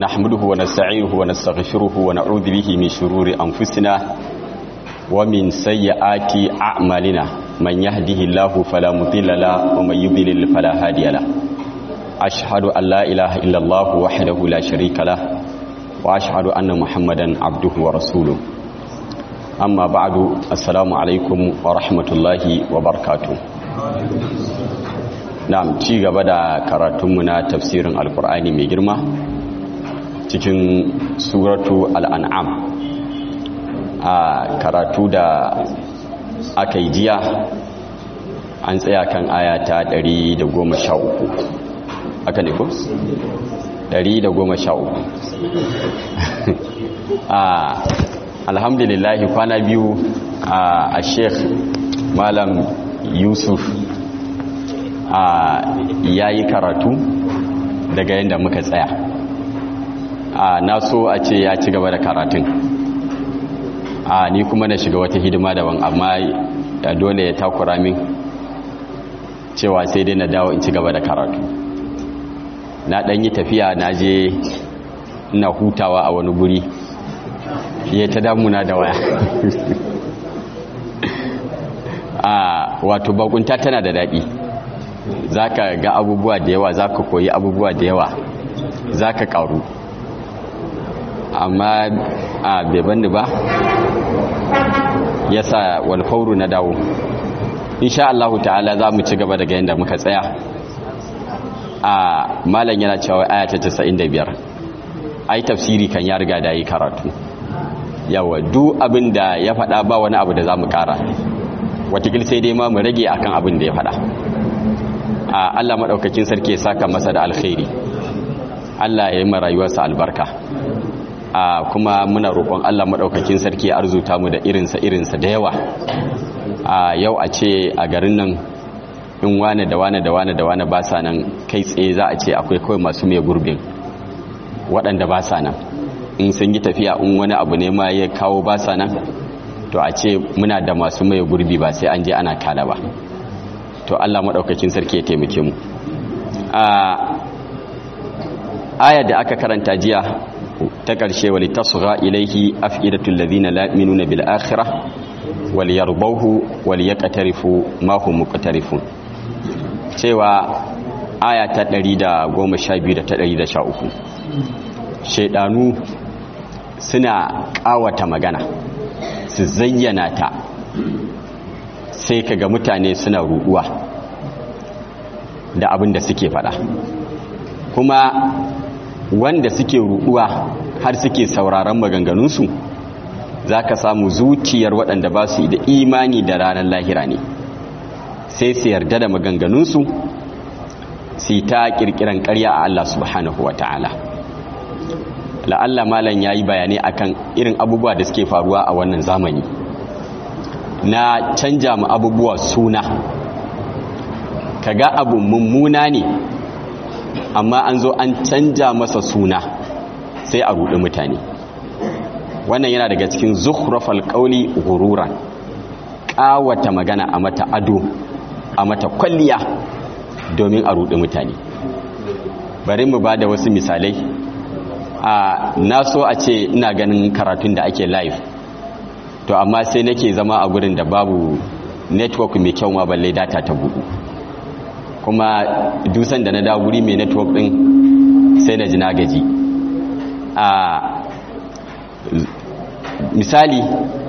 نحمده ونستعينه ونستغفره ونعوذ به من شرور أنفسنا ومن سيئات أعمالنا من يهده الله فلا مضل له ومن يضلل فلا هادي له أشهد أن لا إله إلا الله وحده لا شريك له وأشهد أن محمدا عبده ورسوله أما بعد السلام عليكم ورحمة الله وبركاته نعم ci gaba da karatunmu na tafsirin alkur'ani mai girma cikin suratu al'an'am a karatu da aka yi jiya an tsaya kan ayata 113 aka ne ko? 113 a alhamdulillahi kwana biyu a sheikh malam yusuf a yayi karatu daga yadda muka tsaya a na so a ce ya ci gaba da karatun a ni kuma na shiga wata hidima daban amma ya dole ya takura min cewa sai dai na dawo in ci gaba da karatu na ɗan yi tafiya na je ina hutawa a wani guri ya ta damuna da waya a wato bakunta tana da daɗi za ka ga abubuwa da yawa za ka koyi abubuwa da yawa za ka ƙaru amma a beban ba ya sa walfauru na dawo insha Allah ta'ala za mu ci gaba daga yadda muka tsaya a malam yana cewa aya ta 95 ai tafsiri kan ya riga da yi karatu yawa duk abin da ya faɗa ba wani abu da za mu ƙara watakil sai dai ma mu rage akan abin da ya faɗa a Allah maɗaukakin sarki ya saka masa da alkhairi Allah ya yi rayuwarsa albarka a kuma muna roƙon Allah maɗaukakin sarki ya arzuta mu da irinsa irinsa da yawa a yau a ce a garin nan in wane da wane da wane da wane ba sa nan kai tsaye za a ce akwai kawai masu mai gurbin waɗanda ba sa nan in sun yi tafiya in wani abu ne ma ya kawo ba sa nan to a ce muna da masu mai gurbi ba sai an je ana kala ba to Allah maɗaukakin sarki ya taimake mu a aya da aka karanta jiya ta ƙarshe wali tasgha ilaihi afidatul ladina la yu'minuna bil akhirah wal yarbahu wal yaqtarifu ma hum muqtarifun cewa aya ta 112 da ta 113 shedanu suna ƙawata magana su zayyana ta sai kaga mutane suna ruɗuwa da abin da suke faɗa kuma wanda suke ruɗuwa har suke sauraron maganganunsu za ka samu zuciyar waɗanda ba su da imani da ranar lahira ne sai su yarda da maganganunsu su ta ƙirƙiran ƙarya a Allah subhanahu wa ta'ala la'alla malam ya yi bayanai akan irin abubuwa da suke faruwa a wannan zamani na canja mu abubuwa suna kaga abu mummuna ne amma an zo an canja masa suna sai a ruɗi mutane wannan yana daga cikin zukhrafal qawli ghururan ƙawata magana a mata ado a mata kwalliya domin a ruɗi mutane bari mu ba da wasu misalai a na so a ce ina ganin karatun da ake live to amma sai nake zama a gurin da babu network mai kyau ma balle data ta buɗu kuma dusan da na dawo guri mai network din sai na ji na gaji a misali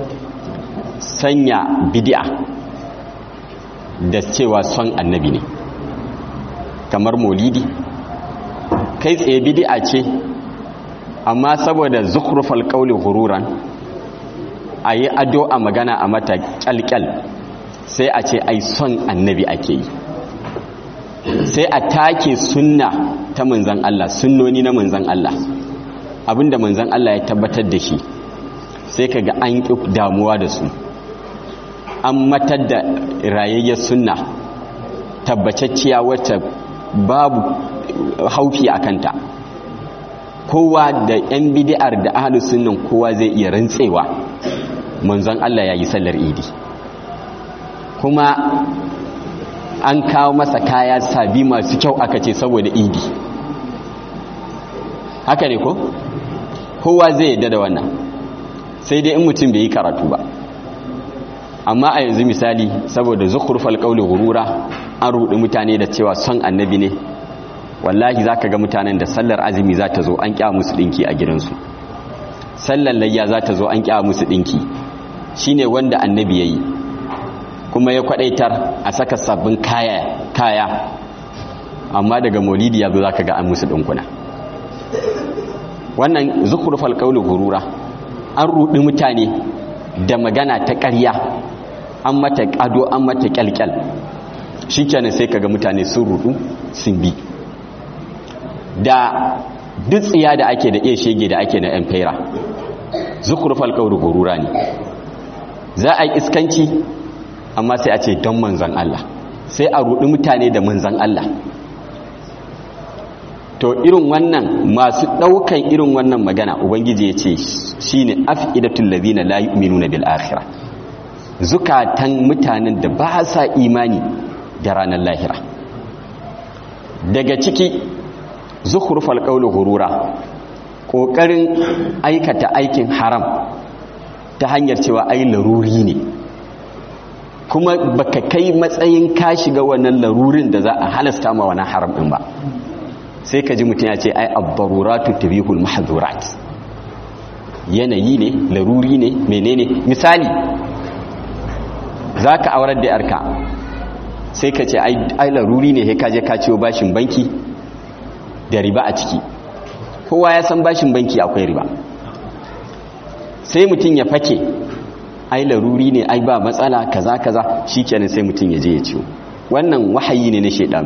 sanya bidi'a da cewa son annabi ne kamar molidi kai tsaye bidi'a ce amma saboda zukrufal qawli ghururan ayi ado a magana a mata kyalkyal sai a ce ai son annabi ake yi sai a take sunna ta manzan Allah sunnoni na manzan Allah abinda manzan Allah ya tabbatar da shi sai kaga an ƙi damuwa da su an matar da rayayyar sunna tabbacacciya wacce babu haufi a kanta kowa da 'yan bidiyar da ahalu sunnan kowa zai iya rantsewa manzan Allah ya yi sallar idi kuma an kawo masa kaya sabi masu kyau aka ce saboda idi haka ne ko kowa zai yadda da wannan sai dai in mutum bai yi karatu ba amma a yanzu misali saboda zukhrufal qawli gurura an rudi mutane da cewa son annabi ne wallahi zaka ga mutanen da sallar azumi za ta zo an kya musu dinki a gidansu sallar layya za ta zo an kya musu dinki shine wanda annabi yayi kuma ya kwadaitar a saka sabbin kaya kaya amma daga maulidi yazo zaka ga an musu dinkuna wannan zukhrufal qawli gurura an rudi mutane da magana ta ƙarya an mata ado an mata kyalkyal shikenan sai kaga mutane sun rudu sun bi da dutsiya da ake da iya shege da ake na yan faira zukhrufal qawli gurura ne za a yi iskanci amma sai a ce don manzan Allah sai a rudi mutane da manzan Allah to irin wannan masu daukan irin wannan magana ubangiji ya ce shine afidatul ladina la yu'minuna bil akhirah zukatan mutanen da ba sa imani da ranar lahira daga ciki zukhrufal qawli gurura kokarin aikata aikin haram ta hanyar cewa ai laruri ne kuma baka kai matsayin ka shiga wannan larurin da za a halasta ma wannan haram din ba sai ka ji mutum ya ce ai abdaruratu tabihul mahdhurat yanayi ne laruri ne menene misali zaka aurar da yarka sai ka ce ai laruri ne sai ka je ka ciwo bashin banki da riba a ciki kowa ya san bashin banki akwai riba sai mutum ya fake ai laruri ne ai ba matsala kaza kaza shikenan sai mutum ya je ya ciwo wannan wahayi ne na shedanu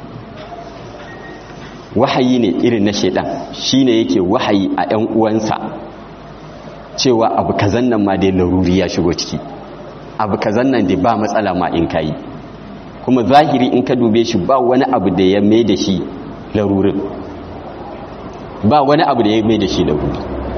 wahayi ne irin na shedan shine yake wahayi a ɗan uwansa cewa abu kazan nan ma dai laruri ya shigo ciki abu kazan nan dai ba matsala ma in kayi kuma zahiri in ka dube shi ba wani abu da ya mai da shi larurin ba wani abu da ya mai da shi laruri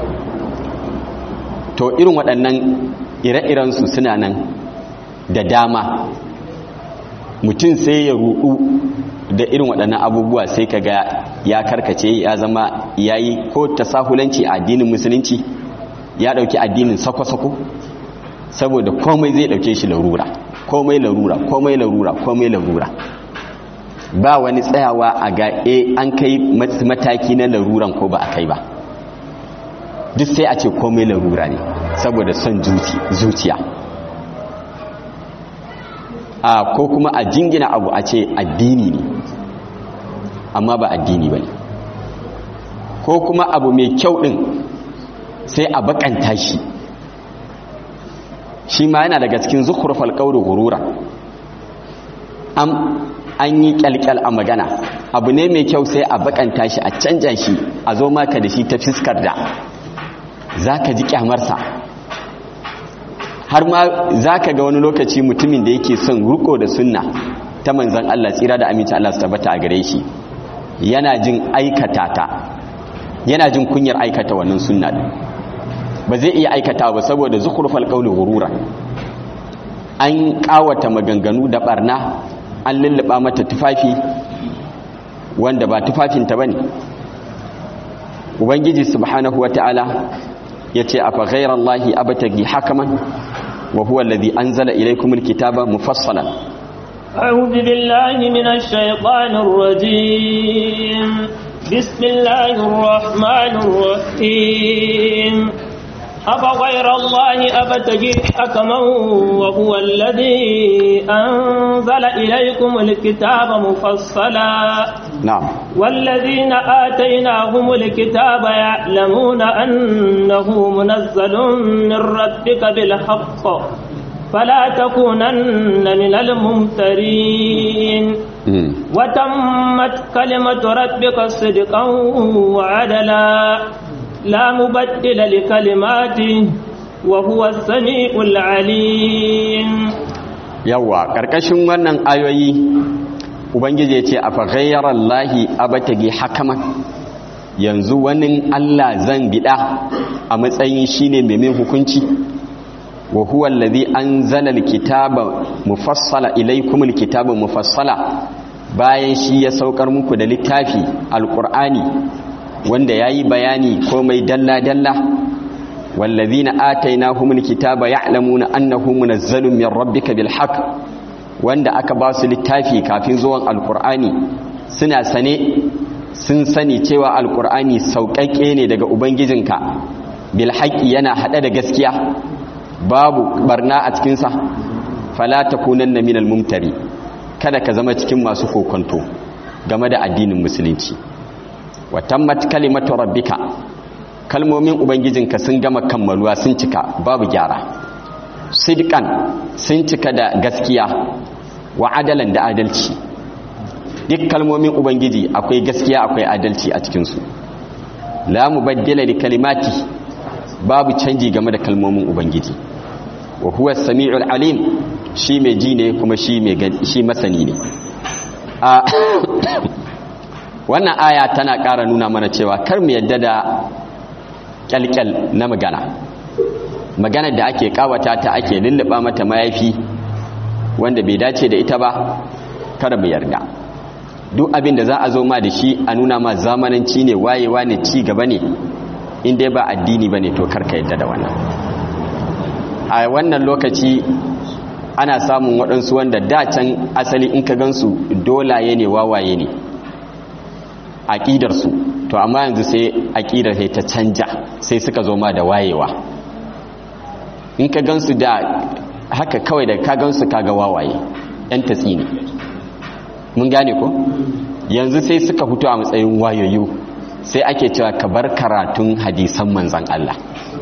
to irin waɗannan ire-irensu suna nan da dama mutum sai ya ruɗu da irin waɗannan abubuwa sai ka ga ya karkace ya zama ya yi ko tasahulanci a addinin musulunci ya ɗauki addinin sako-sako saboda komai zai ɗauke shi larura komai larura komai larura komai larura ba wani tsayawa a ga e an kai mataki na laruran ko ba a kai ba duk sai a ce komai larura ne saboda son zuciya a ko kuma a jingina abu a ce addini ne amma ba addini ba ne ko kuma abu mai kyau ɗin sai a bakanta shi shi ma yana daga cikin zukurfal ƙauri gurura an yi kyalkyal a magana abu ne mai kyau sai a bakanta shi a canja shi a zo maka da shi ta fiskar da za ka ji kyamarsa har ma za ka ga wani lokaci mutumin da yake son riko da sunna ta manzan Allah tsira da aminci Allah su tabbata a gare shi yana jin aikata ta yana jin kunyar aikata wannan sunna din ba zai iya aikata ba saboda zukhrufal qawli ghurura an kawata maganganu da barna an lulluba mata tufafi wanda ba tufafinta bane ubangiji subhanahu wataala yace afa ghayrallahi abtagi hakaman wa huwa alladhi anzala ilaykumul kitaba mufassalan أعوذ بالله من الشيطان الرجيم بسم الله الرحمن الرحيم أفغير الله أبتغي حكما وهو الذي أنزل إليكم الكتاب مفصلا نعم والذين آتيناهم الكتاب يعلمون أنه منزل من ربك بالحق فلا تكونن من الممترين وتمت كلمة ربك صدقا وعدلا لا مبدل لكلماته وهو السميع العليم yawa karkashin wannan ayoyi ubangiji ya ce a faghayyarar lahi abatagi hakaman yanzu wani allah zan bida a matsayin shine mai min hukunci wa huwa allazi anzala alkitaba mufassala ilaykum alkitaba mufassala bayan shi ya saukar muku da littafi alqur'ani wanda yayi bayani komai dalla dalla wallazina atainahumul kitaba ya'lamuna annahu munazzalun min rabbika bil haqq wanda aka ba su littafi kafin zuwan alqur'ani suna sane sun sani cewa alqur'ani sauƙaƙe ne daga ubangijinka bil haqqi yana hada da gaskiya babu barna a cikin sa fala takunanna minal mumtari kada ka zama cikin masu kokonto game da addinin musulunci wa tammat kalimatu rabbika kalmomin ubangijinka sun gama kammaluwa sun cika babu gyara sidqan sun cika da gaskiya wa adalan da adalci duk kalmomin ubangiji akwai gaskiya akwai adalci a cikinsu la mubaddila li kalimati babu canji game da kalmomin ubangiji wa huwa samiul alim shi mai ji ne kuma shi mai shi masani ne a wannan aya tana ƙara nuna mana cewa kar mu yadda da kyalkyal na magana magana da ake kawata ta ake lulluɓa mata mayafi wanda bai dace da ita ba kar mu yarda duk abin da za a zo ma da shi a nuna ma zamananci ne wayewa ne ci gaba ne in dai ba addini ba ne to karka yadda da wannan a wannan lokaci ana samun waɗansu wanda da can asali in ka gansu dolaye ne wawaye ne aƙidarsu to amma yanzu sai aƙidar sai ta canja sai suka zo ma da wayewa in ka gansu da haka kawai da ka gansu kaga wawaye yan tatsi ne mun gane ko yanzu sai suka fito a matsayin wayoyi sai ake cewa ka bar karatun hadisan manzan Allah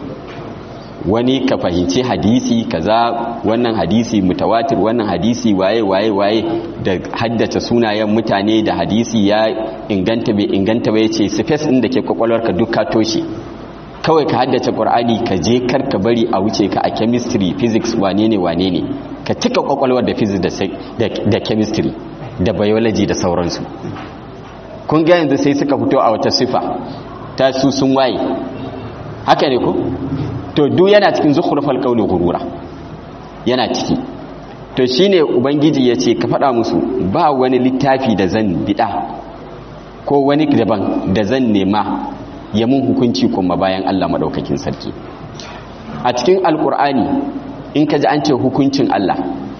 wani ka fahimci hadisi kaza wannan hadisi mutawatir wannan hadisi waye waye waye da haddace sunayen mutane da hadisi ya inganta bai inganta bai ce space din da ke kwakwalwarka duk ka toshe kawai ka haddace qur'ani ka je kar ka bari a wuce ka a chemistry physics wane ne wane ne ka cika kwakwalwar da physics da da chemistry da biology da sauransu kun ga yanzu sai suka fito a wata sifa ta su sun waye haka ne ko to duk yana cikin zukhrufal qawli gurura yana ciki to shine ubangiji yace ka faɗa musu ba wani littafi da zan bida ko wani daban da zan nema ya mun hukunci kuma bayan Allah madaukakin sarki a cikin alkur'ani in ka ji an ce hukuncin Allah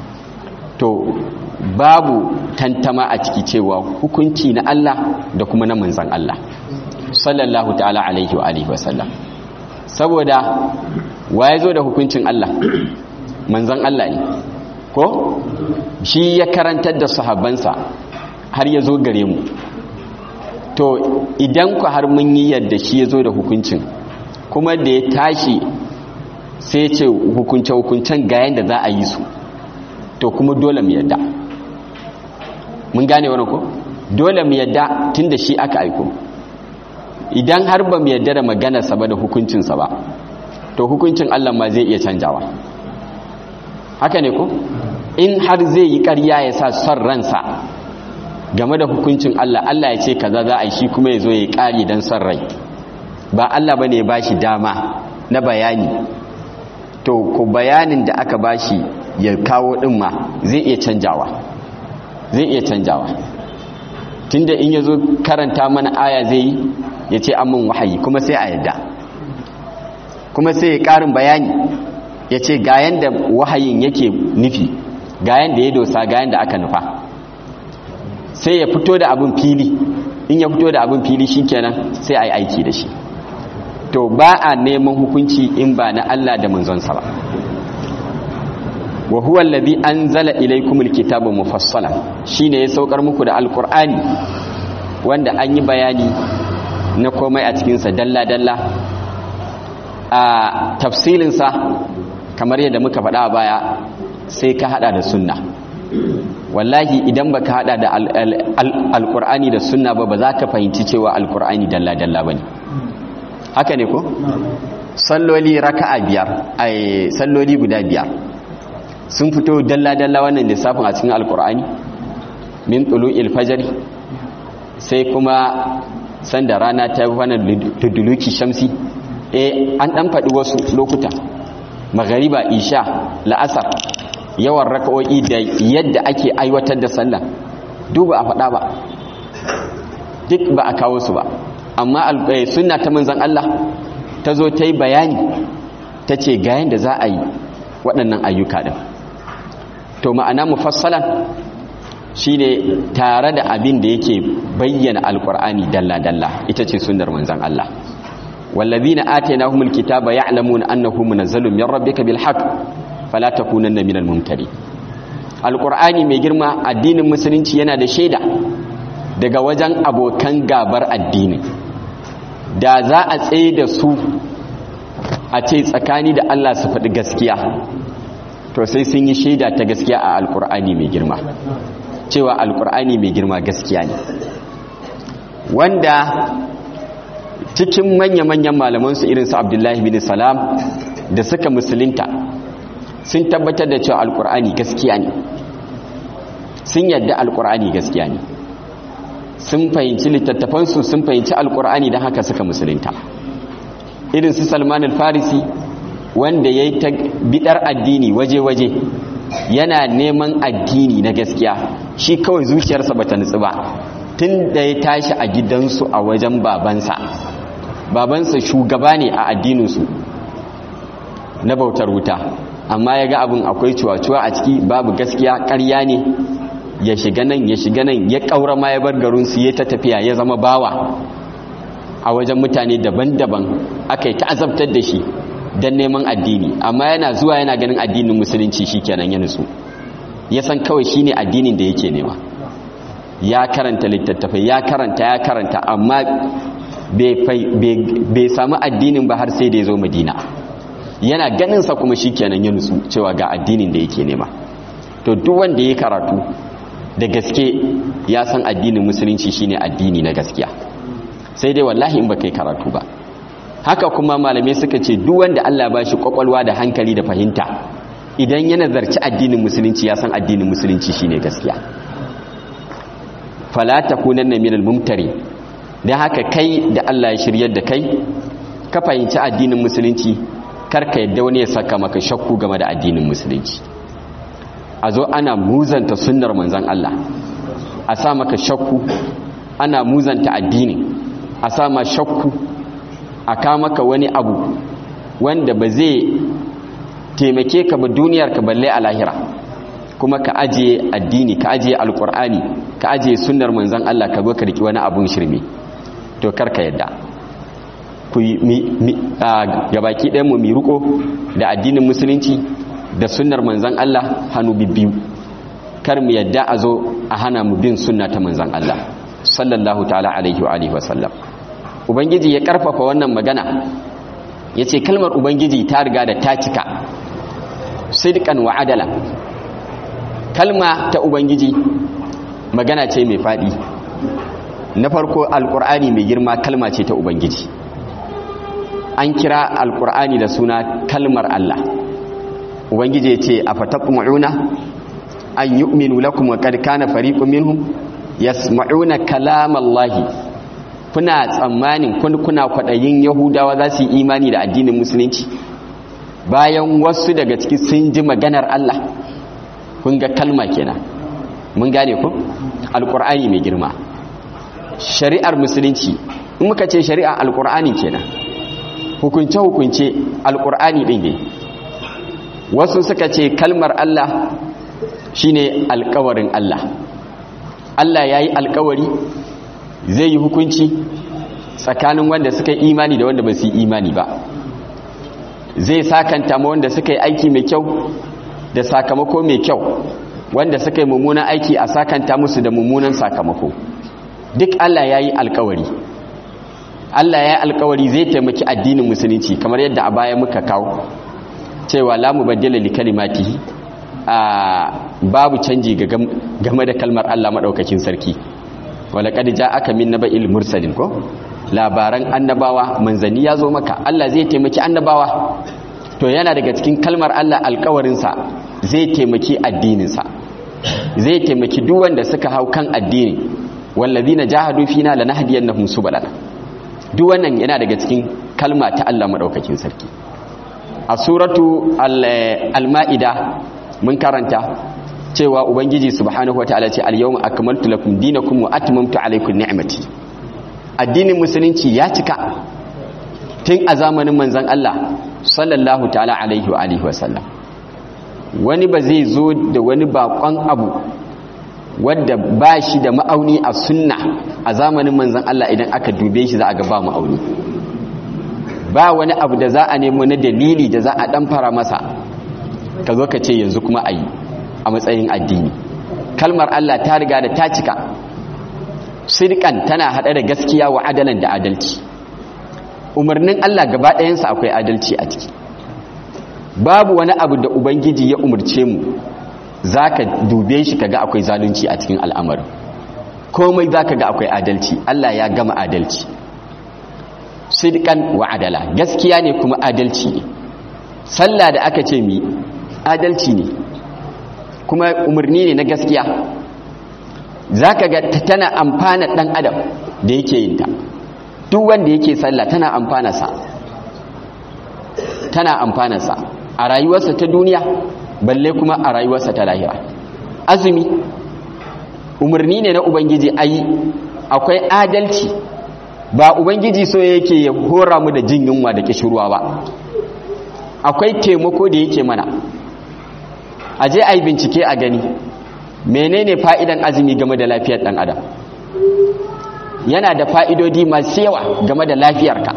to babu tantama a ciki cewa hukunci na Allah da kuma na manzan Allah sallallahu ta'ala alaihi wa alihi wasallam saboda wa ya zo da hukuncin Allah manzan Allah ne ko shi ya karantar da sahabbansa har ya zo gare mu to idan ku har mun yi yadda shi ya zo da hukuncin kuma da ya tashi sai ce hukunce-hukuncen ga yadda za a yi su to kuma dole mu yadda mun gane wani ko dole mu yadda tun da shi aka aiko idan har ba mu yadda da maganarsa ba da hukuncinsa ba to hukuncin Allah ma zai iya canjawa haka ne ko in har zai yi ƙarya ya sa son ransa game da hukuncin Allah Allah ya ce kaza za a yi shi kuma ya zo ya ƙari don son rai ba Allah ba ne ya ba shi dama na bayani to ku bayanin da aka ba shi ya kawo ɗin ma zai iya canjawa zai iya canjawa tunda in ya zo karanta mana aya zai yi ya ce amin wahayi kuma sai a yadda kuma sai ya ƙarin bayani ya ce ga yanda wahayin yake nufi ga yanda ya dosa ga yanda aka nufa sai ya fito da abin fili in ya fito da abin fili shikenan sai a yi aiki da shi to ba a neman hukunci in ba na Allah da manzonsa ba wa huwa allazi anzala ilaykumul kitaba mufassalan shine ya saukar muku da alqur'ani wanda an yi bayani na komai a cikin sa dalla dalla a tafsilin sa kamar yadda muka faɗa a baya sai ka hada da sunna wallahi idan baka hada da alqur'ani da sunna ba ba za ka fahimci cewa alqur'ani dalla dalla bane haka ne ko salloli raka'a biyar ai salloli guda biyar sun fito dalla-dalla wannan lissafin a cikin alkur'ani min tulu'il fajri sai kuma sanda rana ta wannan tuduluki shamsi eh an dan faɗi wasu lokuta magariba isha la'asar yawan raka'o'i da yadda ake aiwatar da sallah duk ba a faɗa ba duk ba a kawo su ba amma sunna ta manzan Allah ta zo ta yi bayani ta ce ga yadda za a yi waɗannan ayyuka ɗin to ma'ana mufassalan shine tare da abin da yake bayyana alkur'ani dalla-dalla ita ce sunnar manzan Allah wallazina atainahumul kitaba ya'lamuna annahu munazzalun min rabbika bil haqq fala takunanna minal mumtari alkur'ani mai girma addinin musulunci yana da shaida daga wajen abokan gabar addini da za a tsaye da su a ce tsakani da Allah su faɗi gaskiya to sai sun yi shaida ta gaskiya a alkur'ani mai girma cewa alkur'ani mai girma gaskiya ne wanda cikin manya-manyan malamansu irinsu abdullahi bin salam da suka musulunta sun tabbatar da cewa alkur'ani gaskiya ne sun yadda alkur'ani gaskiya ne sun fahimci littattafansu sun fahimci alkur'ani don haka suka musulunta irinsu salman al-farisi wanda ya yi ta bidar addini waje-waje yana neman addini na gaskiya shi kawai zuciyarsa bata nutsu ba tun da ya tashi a gidansu a wajen babansa babansa shugaba ne a addininsu na bautar wuta amma ya ga abin akwai cuwa-cuwa a ciki babu gaskiya ƙarya ne ya shiga nan ya shiga nan ya ƙaura ma ya bar garinsu ya ta tafiya ya zama bawa a wajen mutane daban-daban aka yi ta'azabtar da shi don neman addini amma yana zuwa yana ganin addinin musulunci shi kenan ya nutsu ya san kawai shi ne addinin da yake nema ya karanta littattafai ya karanta ya karanta amma bai samu addinin ba har sai da ya zo madina yana ganinsa kuma shi kenan ya nutsu cewa ga addinin da yake nema to duk wanda ya karatu da gaske ya san addinin musulunci shine addini na gaskiya sai dai wallahi in ba kai karatu ba haka kuma malamai suka ce duk wanda Allah ba shi kwakwalwa da hankali da fahimta idan ya nazarci addinin musulunci ya san addinin musulunci shine gaskiya fala takunanna minal mumtari dan haka kai da Allah ya shiryar da kai ka fahimci addinin musulunci karka yadda wani ya saka maka shakku game da addinin musulunci a zo ana muzanta sunnar manzon Allah a sa maka shakku ana muzanta addini a sa ma shakku a maka wani abu wanda ba zai taimake ka ba duniyar ka balle a lahira kuma ka ajiye addini ka ajiye alkur'ani ka ajiye sunnar manzon Allah ka zo ka riki wani abun shirme to karka yadda ku gabaki ɗayan mu mi riko da addinin musulunci da sunnar manzon Allah hannu bibbiyu kar mu yadda a zo a hana mu bin sunna ta manzon Allah sallallahu ta'ala alaihi wa alihi wa sallam ubangiji ya karfafa wannan magana ya ce kalmar ubangiji ta riga da ta cika sidkan wa adala kalma ta ubangiji magana ce mai faɗi na farko alkur'ani mai girma kalma ce ta ubangiji an kira alkur'ani da suna kalmar Allah ubangiji ya ce a fatakumu'una an yu'minu lakum wa qad kana fariqun minhum yasma'una kalamallahi kuna tsammanin kuna kwaɗayin yahudawa za su yi imani da addinin musulunci bayan wasu daga ciki sun ji maganar Allah kun ga kalma kenan mun gane ku alƙur'ani mai girma shari'ar musulunci in muka ce shari'a alƙur'ani kenan hukunce-hukunce alƙur'ani ɗin ne wasu suka ce kalmar Allah shine alƙawarin Allah Allah ya yi alƙawari zai yi hukunci tsakanin wanda suka yi imani da wanda ba su yi imani ba zai sakanta ma wanda suka yi aiki mai kyau da sakamako mai kyau wanda suka yi mummunan aiki a sakanta musu da mummunan sakamako duk Allah ya yi alkawari Allah ya yi alkawari zai taimaki addinin musulunci kamar yadda a baya muka kawo cewa la mubaddila li kalimatihi a babu canji game da kalmar Allah madaukakin sarki walaƙad ja aka min naba'il mursalin ko labaran annabawa manzanni ya zo maka Allah zai taimaki annabawa to yana daga cikin kalmar Allah alƙawarinsa zai taimaki addininsa zai taimaki duk wanda suka hau kan addini wallazina jahadu fina lanahdiyannahum subulana duk wannan yana daga cikin kalma ta Allah madaukakin sarki a suratu al-ma'ida mun karanta cewa ubangiji subhanahu wataala ce al-yawma akmaltu lakum dinakum wa atmamtu alaykum ni'mati addinin musulunci ya cika tun a zamanin manzan Allah sallallahu ta'ala alaihi wa alihi wasallam wani ba zai zo da wani bakon abu wadda ba shi da ma'auni a sunna a zamanin manzan Allah idan aka dube shi za a ga ba ma'auni ba wani abu da za a nemo na dalili da za a dan fara masa ka zo ka ce yanzu kuma a yi a matsayin addini kalmar Allah ta riga da ta cika sirkan tana hada da gaskiya wa adalan da adalci umarnin Allah gaba ɗayansa akwai adalci a ciki babu wani abu da ubangiji ya umarce mu zaka dube shi kaga akwai zalunci a cikin al'amarin komai zaka ga akwai adalci Allah ya gama adalci sidqan wa adala gaskiya ne kuma adalci ne sallah da aka ce mi adalci ne kuma umarni ne na gaskiya zaka ga tana amfana dan adam da yake yin ta duk wanda yake sallah tana amfana sa tana amfana sa a rayuwarsa ta duniya balle kuma a rayuwarsa ta lahira azumi umarni ne na ubangiji ayi akwai adalci ba ubangiji so yake ya hora mu da jin yunwa da kishirwa ba akwai taimako da yake mana a je a yi bincike a gani menene fa'idan azumi game da lafiyar ɗan adam yana da fa'idodi masu yawa game da lafiyarka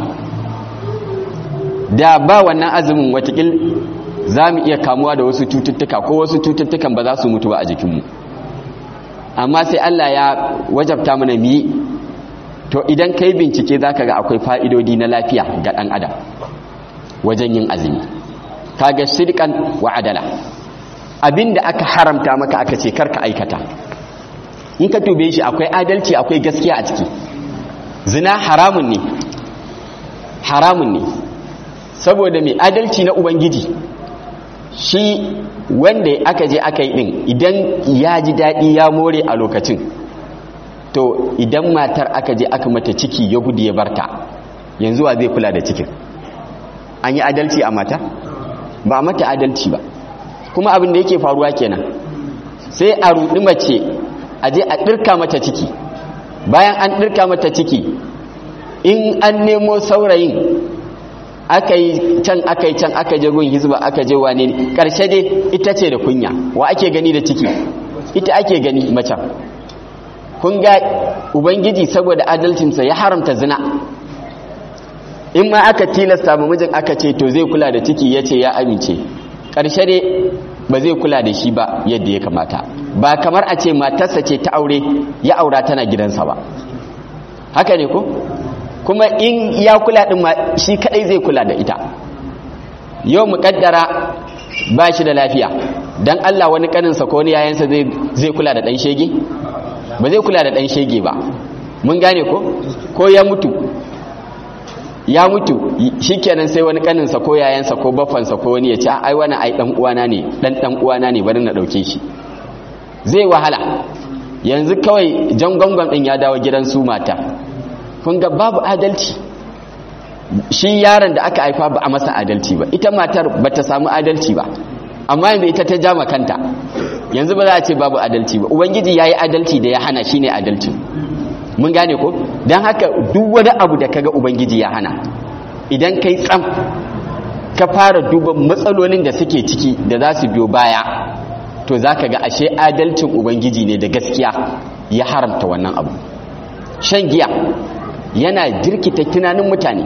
da ba wannan azumin watakil za mu iya kamuwa da wasu cututtuka ko wasu cututtukan ba za su mutu ba a jikinmu amma sai Allah ya wajabta mana mi to idan kai bincike za ka ga akwai fa'idodi na lafiya ga ɗan adam wajen yin azumi kaga shirkan wa adala abinda aka haramta maka aka ce karka aikata in ka tube shi akwai adalci akwai gaskiya a ciki zina haramun ne haramun ne saboda mai adalci na ubangiji shi wanda aka je aka yi din idan ya ji daɗi ya more a lokacin to idan matar aka je aka mata ciki ya gudu ya barta yanzu wa zai kula da cikin an yi adalci a mata ba mata adalci ba kuma abin da yake faruwa kenan sai a rudi mace a je a ɗirka mata ciki bayan an ɗirka mata ciki in an nemo saurayin aka yi can aka yi can aka je gun hizba aka je wane ƙarshe dai ita ce da kunya wa ake gani da ciki ita ake gani macen kun ga ubangiji saboda adalcinsa ya haramta zina in ma aka tilasta ma mijin aka ce to zai kula da ciki ya ce ya amince ƙarshe dai ba zai kula da shi ba yadda ya kamata ba kamar a ce matarsa ce ta aure ya aura tana gidansa ba haka ne ko kuma in ya kula din ma shi kadai zai kula da ita yau muƙaddara ba shi da lafiya dan Allah wani kaninsa ko wani yayansa zai zai kula da dan shege ba zai kula da dan shege ba mun gane ko ko ya mutu ya mutu shikenan sai wani kaninsa ko yayansa ko baffansa ko wani ya ce ai wani ai dan uwana ne dan dan uwana ne bari na dauke shi zai wahala yanzu kawai jan gwangwan din ya dawo gidan su mata kun ga babu adalci shi yaron da aka haifa ba a masa adalci ba ita matar ba ta samu adalci ba amma yanzu ita ta jama kanta yanzu ba za a ce babu adalci ba ubangiji ya yi adalci da ya hana shi ne adalci mun gane ko don haka duk wani abu da kaga ubangiji ya hana idan kai tsam ka fara duba matsalolin da suke ciki da za su biyo baya to za ka ga ashe adalcin ubangiji ne da gaskiya ya haramta wannan abu shan giya yana jirkita tunanin mutane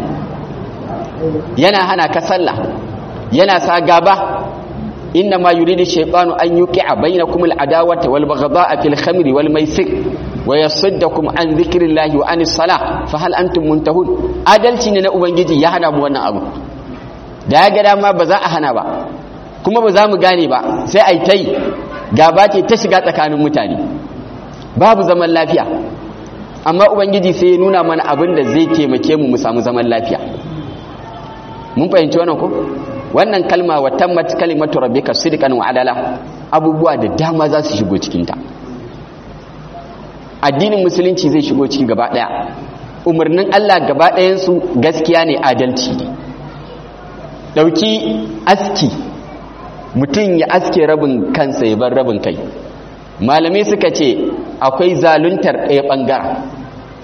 yana hana ka sallah yana sa gaba inna ma yuridu shaytanu an yuqi'a bainakum al-adawata wal baghdha'a fil khamri wal maisir wa yasuddakum an dhikrillahi wa anis salah fa hal antum muntahun adalci ne na ubangiji ya hana mu wannan abu da ya ga dama ba za a hana ba kuma ba za mu gane ba sai ai tai gaba ce ta shiga tsakanin mutane babu zaman lafiya amma ubangiji sai ya nuna mana abin da zai taimake mu mu samu zaman lafiya mun fahimci wannan ko wannan kalma wa tammat kalimatu rabbika sidqan wa adala abubuwa da dama za su shigo cikin ta addinin musulunci zai shigo ciki gaba daya umarnin Allah gaba ɗayan su gaskiya ne adalci dauki aski mutum ya aske rabin kansa ya bar rabin kai malamai suka ce akwai zaluntar ɗaya ɓangaren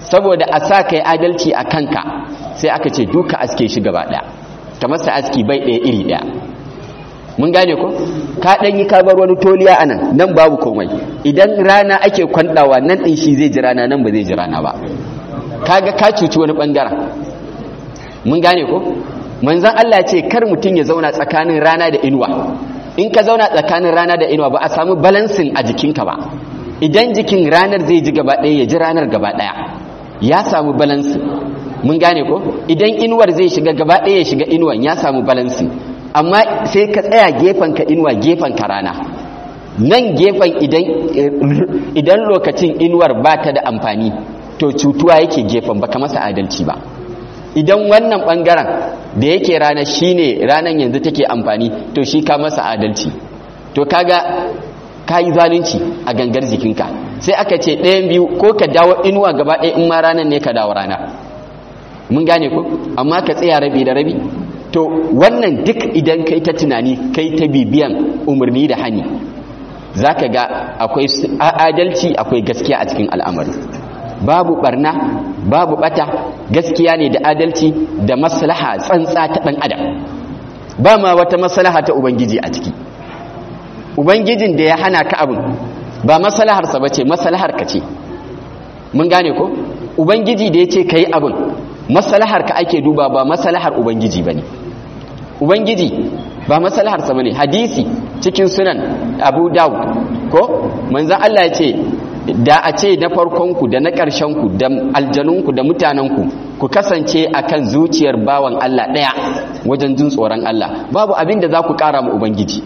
saboda a sa kai adalci a kanka sai aka ce duka aske shi gaba ɗaya kamar sa aski bai ɗaya iri ɗaya mun gane ko ka ɗan yi kabar wani toliya a nan nan babu komai idan rana ake kwanɗawa nan ɗin shi zai ji rana nan ba zai ji rana ba kaga ka cuci wani ɓangaren mun gane ko manzan Allah ce kar mutum ya zauna tsakanin rana da inuwa in ka zauna tsakanin rana da inuwa ba a samu balansin a jikinka ba idan jikin ranar zai ji gaba ɗaya ya ji ranar gaba ɗaya ya samu balansin mun gane ko idan inuwar zai shiga gaba ɗaya ya shiga inuwan ya samu balansin amma sai ka tsaya gefen ka inuwa gefen ka rana nan gefen idan lokacin inuwar ba ta da amfani to cutuwa yake gefen baka masa adalci ba idan wannan bangaren da yake rana shine ranan yanzu take amfani to shi ka masa adalci to kaga ka yi zalunci a gangar jikinka sai aka ce ɗayan biyu ko ka dawo inuwa gaba ɗaya in ma ranar ne ka dawo rana mun gane ko amma ka tsaya rabi da rabi to wannan duk idan kai ta tunani kai ta bibiyan umarni da hani za ka ga akwai adalci akwai gaskiya a cikin al'amari babu barna babu bata gaskiya ne da adalci da maslaha tsantsa ta ɗan adam ba ma wata maslaha ta ubangiji a ciki ubangijin da ya hana ka abin ba maslaharsa ba ce maslahar ka ce mun gane ko ubangiji da ya ce ka yi abin maslahar ka ake duba ba maslahar ubangiji ba ne ubangiji ba maslaharsa ba ne hadisi cikin sunan abu dawud ko manzan allah ya ce da a ce na farkonku da na ƙarshenku da aljanunku da mutanenku ku kasance a kan zuciyar bawan Allah ɗaya wajen jin tsoron Allah babu abin da za ku ƙara ma Ubangiji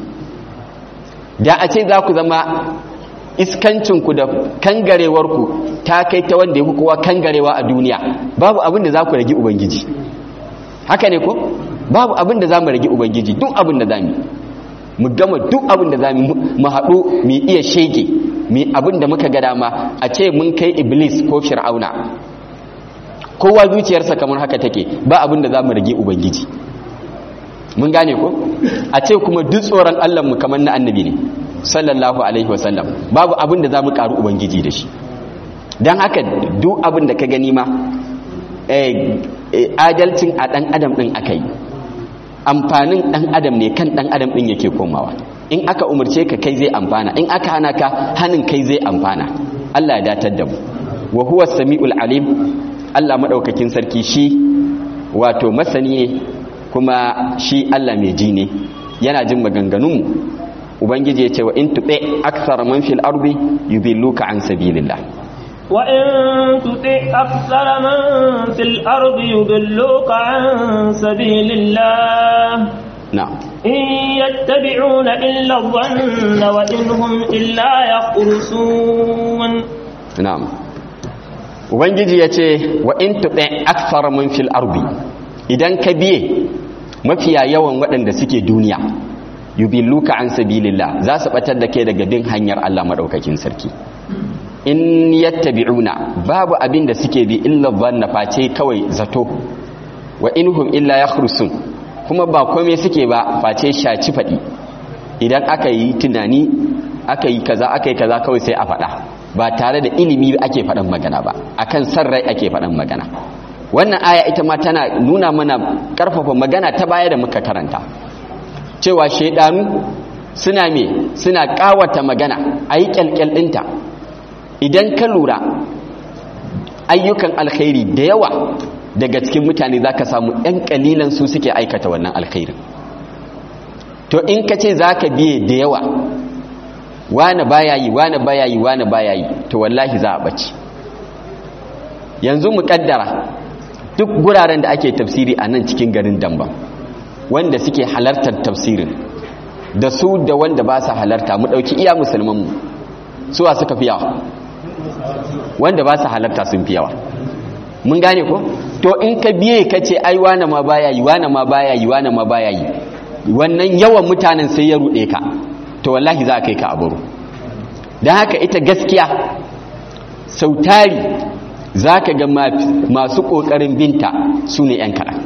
da a ce za ku zama iskancinku da kangarewarku ta kai ta wanda ya kowa kangarewa a duniya babu abin da za ku rage Ubangiji haka ne ko babu abin da za mu rage Ubangiji duk abin da za mu mu gama duk abin da za mu haɗu mu iya shege mi abin da muka ga dama a ce mun kai iblis ko fir'auna kowa zuciyarsa kamar haka take ba abin da za mu rage ubangiji mun gane ko a ce kuma duk tsoron allah mu kamar na annabi ne sallallahu alaihi wasallam babu abin da za mu karu ubangiji da shi don haka duk abin da ka gani ma adalcin a ɗan adam ɗin aka yi amfanin ɗan adam ne kan ɗan adam ɗin yake komawa in aka umarce ka kai zai amfana in aka hana ka hannun kai zai amfana Allah ya datar da mu wa huwa sami'ul alim Allah madaukakin sarki shi wato masani ne kuma shi Allah mai ji ne yana jin maganganun mu ubangiji ya ce wa in tuɓe aksara man fil ardi yudilluka an sabilillah wa in tuti aksara man fil ardi yudilluka an sabilillah na'am in yattabi'una illa dhanna wa in hum illa yakhrusun na'am ubangiji ya ce wa in tuɗe aksara man fil ardi idan ka biye mafiya yawan waɗanda suke duniya yubilluka an sabilillah za su batar da kai daga bin hanyar Allah madaukakin sarki in yattabi'una babu abin da suke bi illa dhanna face kawai zato wa inhum illa yakhrusun kuma ba komai suke ba face shaci fadi idan aka yi tunani aka yi kaza aka yi kaza kawai sai a faɗa ba tare da ilimi ake faɗan magana ba akan san rai ake faɗan magana wannan aya ita ma tana nuna mana ƙarfafa magana ta baya da muka karanta cewa shaidanu suna me suna kawata magana a yi kyalkyal ɗinta idan ka lura ayyukan alkhairi da yawa daga cikin mutane za ka samu ‘yan ƙalilan su suke aikata wannan alkhairin to in ka ce za ka biye da yawa wane baya yi wane baya yi wane baya yi to wallahi za a ɓace yanzu mu ƙaddara duk guraren da ake tafsiri a nan cikin garin damba wanda suke halartar tafsirin da su da wanda ba su halarta mu ɗauki iya musulmanmu suwa suka fi yawa wanda ba su halarta sun fi yawa mun gane ko to in ka biye ka ce ai wane ma baya yi wane ma baya yi wane ma baya yi wannan yawan mutanen sai ya ruɗe ka to wallahi za a kai ka a baro don haka ita gaskiya sautari za ka ga masu ƙoƙarin binta su ne 'yan kaɗan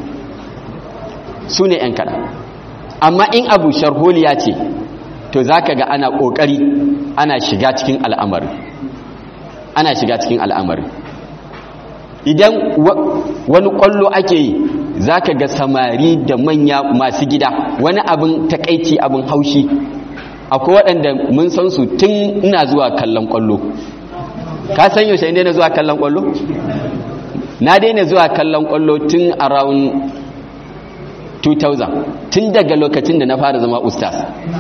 su ne 'yan kaɗan amma in abu sharholiya ce to za ka ga ana ƙoƙari ana shiga cikin al'amari ana shiga cikin al'amari idan wani kwallo ake yi za ka ga samari da manya masu gida wani abin takaici abin haushi akwai waɗanda mun san su tun ina zuwa kallon kwallo ka san yaushe ne na zuwa kallon kwallo na daina zuwa kallon kwallo tun around 2000 tun daga lokacin da na fara zama ustaz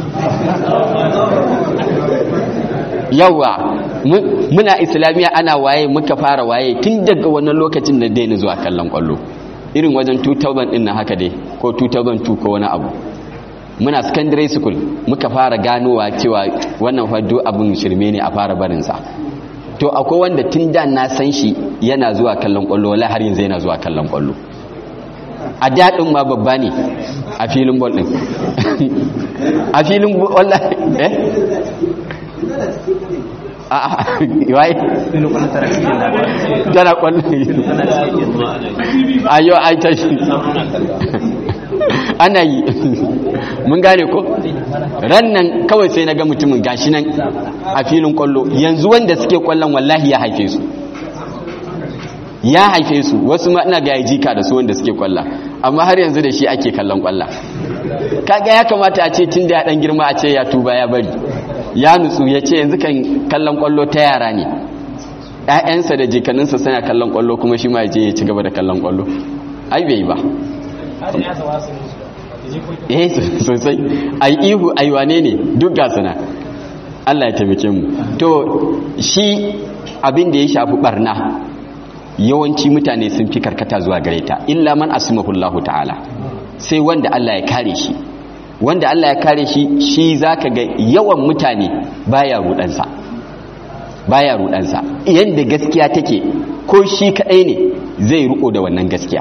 yawa muna islamiyya ana waye muka fara waye tun daga wannan lokacin da daina zuwa kallon kwallo irin wajen 2000 din na haka dai ko 2002 ko wani abu muna secondary school muka fara ganowa cewa wannan faddo abin shirme ne a fara barinsa to akwai wanda tun da na san shi yana zuwa kallon kwallo wala har yanzu yana zuwa kallon kwallo a daɗin ma babba ne a filin bol ɗin a filin bol eh a a waye tana kwallo a yau ai ta shi ana yi mun gane ko ran nan kawai sai na ga mutumin gashi nan a filin kwallo yanzu wanda suke kwallon wallahi ya haife su ya haife su wasu ma ina ga ya jika da su wanda suke kwalla amma har yanzu da shi ake kallon kwalla kaga ya kamata a ce tun da ya dan girma a ce ya tuba ya bari ya nutsu ya ce yanzu kan kallon kwallo ta yara ne ƴaƴansa da jikaninsa suna kallon kwallo kuma shi ma ya je ya ci gaba da kallon kwallo ai bai ba eh sosai ai ihu ai wane ne duk ga suna Allah ya taimake mu to shi abin da ya shafi barna yawanci mutane sun fi karkata zuwa gare ta illa man asmahullahu ta'ala sai wanda Allah ya kare shi wanda Allah ya kare shi shi zaka ga yawan mutane baya rudansa baya rudansa yanda gaskiya take ko shi kadai ne zai ruko da wannan gaskiya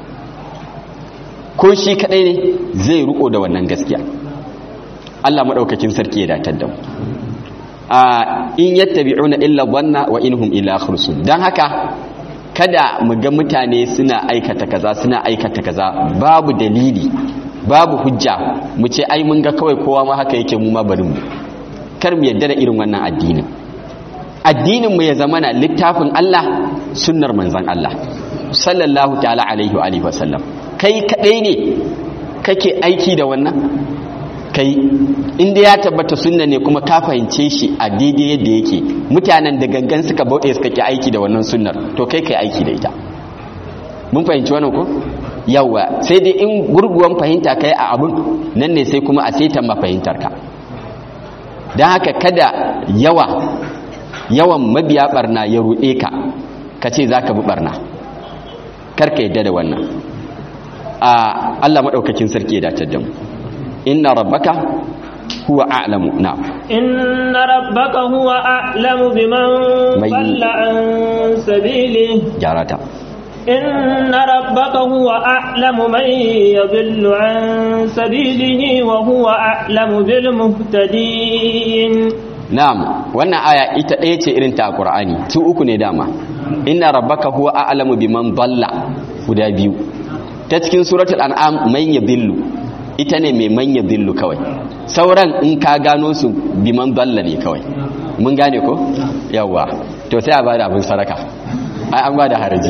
ko shi kadai ne zai ruko da wannan gaskiya Allah madaukakin sarki ya datar da mu a in yattabi'una illa dhanna wa inhum illa khursun dan haka kada mu ga mutane suna aikata kaza suna aikata kaza babu dalili babu hujja mu ce ai mun ga kawai kowa ma haka yake mu ma bari mu kar mu yadda da irin wannan addinin addinin mu ya zama na littafin Allah sunnar manzon Allah sallallahu ta'ala alaihi wa alihi wasallam kai kadai ne kake aiki da wannan kai inda ya tabbata sunna ne kuma ka fahimce shi a daidai yadda yake mutanen da gangan suka bauɗe suka ki aiki da wannan sunnar to kai kai aiki da ita mun fahimci wannan ko yawa sai dai in gurguwan fahimta kai a abun nan ne sai kuma a saitan mafahimtar ka don haka kada yawa yawan mabiya barna ya ruɗe ka ka ce za ka bi barna karka yadda da wannan a Allah maɗaukakin sarki ya dace da mu inna rabbaka huwa a'lamu na'am inna rabbaka huwa a'lamu biman Mai- dhalla an sabilihi gyara ta inna rabbaka huwa a'lamu man yadhillu an sabilihi wa huwa a'lamu bil muhtadin na'am wannan aya ita ɗaya ce irin ta Qur'ani su uku ne dama inna rabbaka huwa a'lamu biman dalla guda biyu ta cikin suratul an'am man yadhillu ita ne mai man yadhillu kawai sauran in ka gano su biman dalla ne kawai mun gane ko yawa to sai a bada abin saraka ai an bada haraji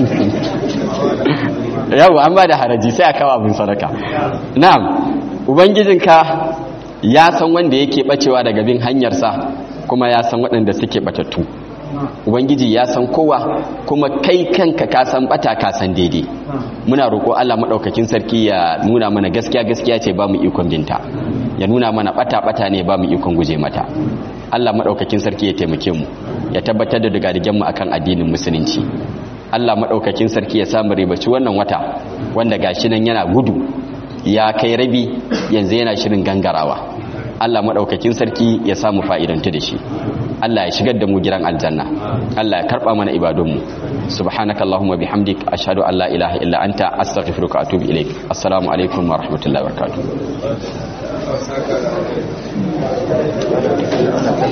yawa an bada haraji sai a kawo abin saraka na'am ubangijinka ya san wanda yake bacewa daga bin hanyarsa kuma ya san waɗanda suke batattu ubangiji ya san kowa kuma kai kanka ka san bata ka san daidai muna roƙo Allah maɗaukakin sarki ya nuna mana gaskiya gaskiya ce ba mu ikon binta ya nuna mana bata bata ne ba mu ikon guje mata Allah maɗaukakin sarki ya taimake mu ya tabbatar da digadigen mu akan addinin musulunci Allah maɗaukakin sarki ya samu ribaci wannan wata wanda gashi nan yana gudu ya kai rabi yanzu yana shirin gangarawa Allah maɗaukakin sarki ya samu fa'idanta da shi Allah ya shigar da mu gidan aljanna Allah ya karɓa mana ibadunmu subhanakallahumma bihamdik ashhadu an la ilaha illa anta astaghfiruka wa atubu ilaik assalamu alaikum wa rahmatullahi wa barakatuh